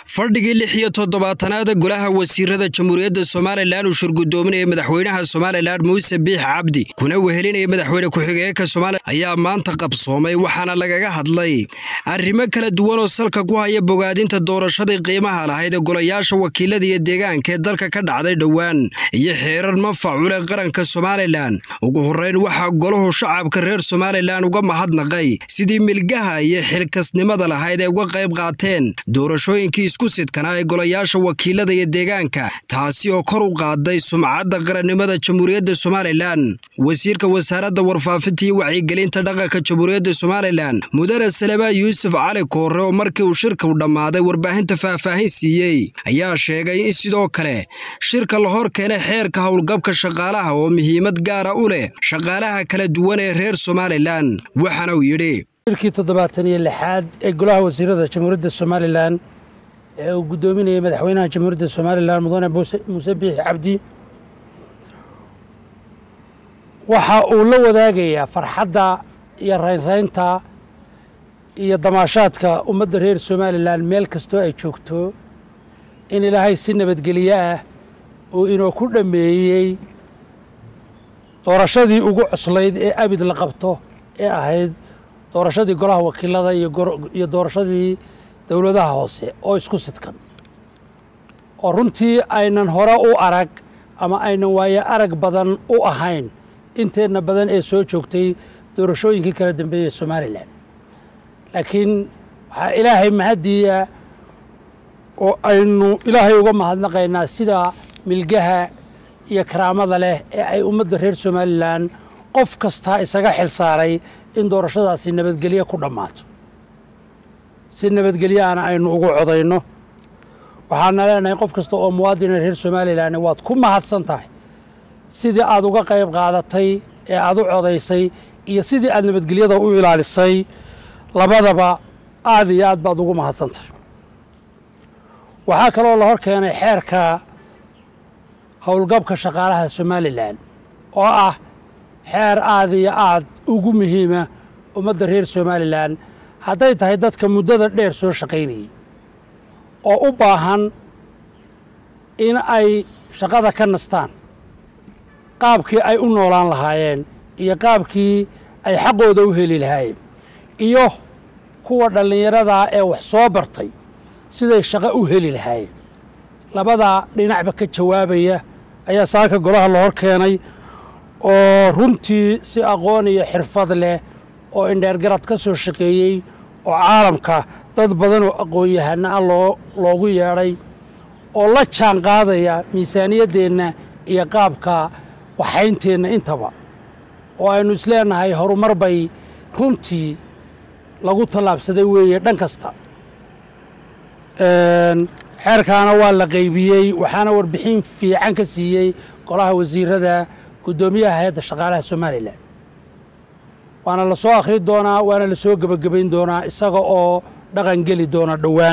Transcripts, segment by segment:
fadhigii lix iyo toddobaatanaada golaha wasiirada jamhuuriyadda somalilan uu shirgudoominaya madaxweynaha somalilan muuse biix cabdi kuna wehelinaya madaxweyne ku-xigeenka somalilan ayaa maanta qabsoomay waxaana lagaga hadlay arrimo kala duwan oo salka ku haya bogaadinta doorashadii qiimaha lahayd ee golayaasha wakiilada iyo deegaanka ee dalka ka dhacday dhowaan iyo xeerar manfac u leh qaranka somalilan ugu horrayn waxaa golahu shacabka reer somalilan uga mahadnaqay sidii milgaha iyo xilkasnimada lahayd ay uga qayb qaateen doorashooyinkii isku sidkanaa ee golayaasha wakiilada iyo deegaanka taasi oo kor u qaaday sumcadda qarannimada jamhuuriyadda somalilan wasiirka wasaaradda warfaafinta iyo wacyigelinta dhaqanka jamhuuriyadda somalilan mudane salebaa yuusuf cali koore oo markii uu shirka u dhammaaday warbaahinta faahfaahin siiyey ayaa sheegay in sidoo kale shirka la hor keenay xeerka howlgabka shaqaalaha oo muhiimad gaara u leh shaqaalaha kala duwan ee reer somalilan waxaana uu yidhi shirkii toddobaatan iyo lixaad ee golaha wasiirada jamhuuriyadda somalilan ee uu guddoominayay madaxweynaha jamhuuriyadda somalilan mudane muuse biixi cabdi waxa uu la wadaagayaa farxadda iyo raynraynta iyo damaashaadka ummadda reer somalilan meel kastoo ay joogto in ilaahay si nabadgelyo ah uu inoo ku dhammeeyey doorashadii ugu cuslayd ee abid la qabto ee ahayd doorashadii golaha wakiilada iyo doorashadii dowladaha hoose oo isku sidkan oo runtii aynan hore u arag ama aynan waaye arag badan u ahayn inteenna badan ee soo joogtay doorashooyinkii kala dambeeyey somalilan laakiin waxaa ilaahay mahaddiiya oo aynu ilaahay uga mahadnaqaynaa sida milgaha iyo karaamada leh ee ay ummadda reer somalilan qof kastaa isaga xil saaray in doorashadaasi nabadgelyo ku dhammaato si nabadgelyaana aynu ugu codayno waxaana leenahay qof kasta oo muwaadina reer somalilan waad ku mahadsan tahay sidii aad uga qayb qaadatay ee aad u codaysay iyo sidii aad nabadgelyada u ilaalisay labadaba aad iyo aad baad ugu mahadsan tahay waxaa kaloo la hor keenay xeerka howlgabka shaqaalaha somalilan oo ah xeer aad iyo aad ugu muhiima ummadda reer somalilan hadday tahay dadka muddada dheer soo shaqaynayay oo u baahan in ay shaqada ka nastaan qaabkii ay u noolaan lahaayeen iyo qaabkii ay xaqooda u heli lahaayeen iyo kuwa dhallinyaradaa ee wax soo bartay siday shaqo u heli lahaayeen labadaa dhinacba ka jawaabaya ayaa saaka golaha la hor keenay oo runtii si aqoon iyo xirfad leh oo indheergarad ka soo shaqeeyey oo caalamka dad badan oo aqoon-yahana ah loo loogu yeedhay oo la jaan qaadaya miisaaniyaddeenna iyo qaabka waxaynteenna intaba oo aynu isleenahay horumar bay runtii lagu tallaabsaday weeye dhan kasta xeerkaana waa la qaybiyey waxaana warbixin fiican ka siiyey golaha wasiirada guddoomiyaha hay-adda shaqaalaha somalilan waana la soo akhri doonaa waana la soo gebagabayn doonaa isaga oo dhaqan geli doona dhowaan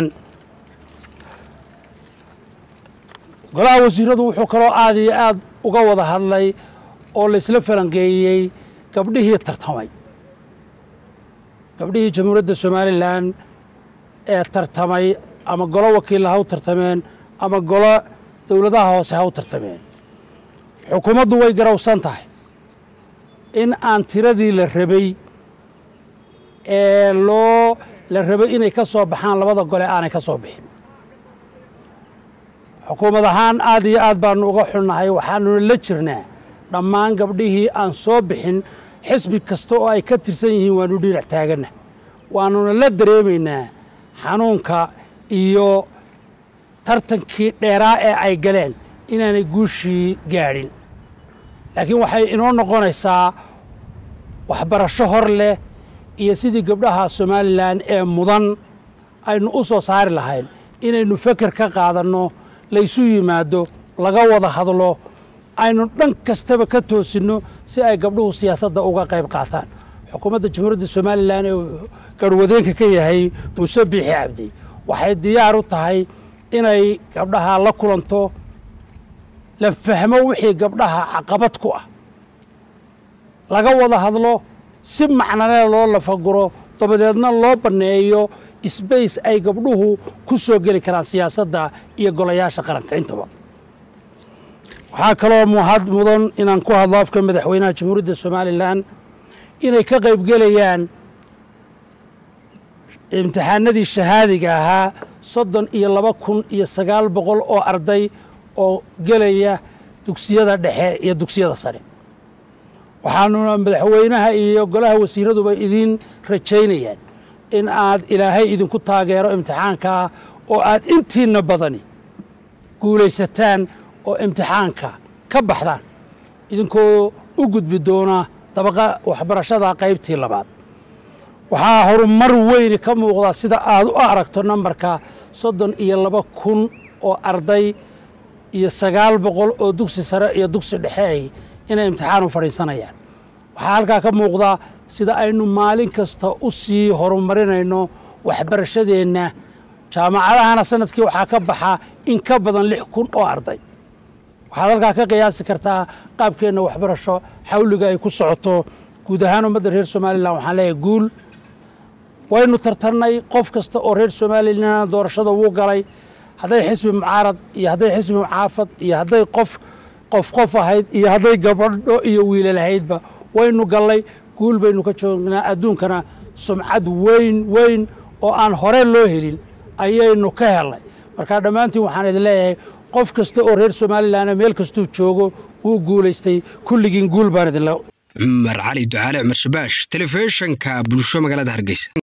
golaha wasiiradu wuxuu kaloo aad iyo aad uga wada hadlay oo laysla falanqeeyey gabdhihii tartamay gabdhihii jamhuuriyadda somalilan ee tartamay ama golo wakiilla ha u tartameen ama golo dowladaha hoose ha u tartameen xukuumaddu way garowsan tahay in aan tiradii la rabay ee loo la rabay inay ka soo baxaan labada gole aanay ka soo bixin xukuumad ahaan aad iyo aad baanu uga xunnahay waxaanuna la jirnaa dhammaan gabdhihii aan soo bixin xisbi kasta oo ay ka tirsan yihiin waanu dhinac taaganna waanuna la dareemaynaa xanuunka iyo tartankii dheeraa ee ay galeen inaanay guushii gaadhin laakiin waxay inoo noqonaysaa waxbarasho hor leh iyo sidii gabdhaha somalilan ee mudan aynu u soo saari lahayn inaynu feker ka qaadanno laysu yimaado laga wada hadlo aynu dhan kastaba ka toosinno si ay gabdhuhu siyaasadda uga qayb qaataan xukuumadda jamhuuriyadda somalilan ee garwadeenka ka yahay muuse biixi cabdi waxay diyaar u tahay inay gabdhaha la kulanto la fahmo wixii gabdhaha caqabad ku ah laga wada hadlo si macnale loo lafaguro dabadeedna loo banneeyo sbace ay gabdhuhu ku soo geli karaan siyaasadda iyo golayaasha qaranka intaba waxaa kaloo muhad mudan inaan ku hadlo afka madaxweynaha jamhuuriyadda somalilan inay ka qaybgelayaan imtixaanadii shahaadiga ahaa soddon iyo laba kun iyo sagaal boqol oo arday oo gelaya dugsiyada dhexe iyo dugsiyada sare waxaanuna madaxweynaha iyo golaha wasiiraduba idiin rajaynayaan in aad ilaahay idinku taageero imtixaankaa oo aad intiinna badani guulaysataan oo imtixaanka ka baxdaan idinkoo u gudbi doona dabaqa waxbarashada qaybtii labaad waxaa horumar weyni ka muuqda sida aad u aragto nambarka soddon iyo laba kun oo arday iyo sagaal boqol oo dugsi sare iyo dugsi dhexeey inay imtixaan u fadhiisanayaan waxaa halkaa ka muuqda sida aynu maalin kasta u sii horumarinayno waxbarashadeenna jaamacadahana sanadkii waxaa ka baxa in ka badan lix kun oo arday waxaad halkaa ka qiyaasi kartaa qaabkeenna waxbarasho xawliga ay ku socoto guud ahaan ummadda reer somalilan waxaan leeyahay guul waynu tartannay qof kasta oo reer somalilan doorashada wuu galay hadday xisbi mucaarad iyo hadday xisbi mucaafad iyo hadday qof qof qof ahayd iyo hadday gabadho iyo wiilal ahaydba waynu gallay guul baynu ka joognaa adduunkana sumcad weyn weyn oo aan hore loo helin ayaynu ka helnay marka dhammaantiin waxaan idin leeyahay qof kasta oo reer somalilan meel kastuu joogo wuu guulaystay kulligiin guul baan idinle cumar cali ducaale cumar shabaash telefishanka bulsho magaalada hargeysa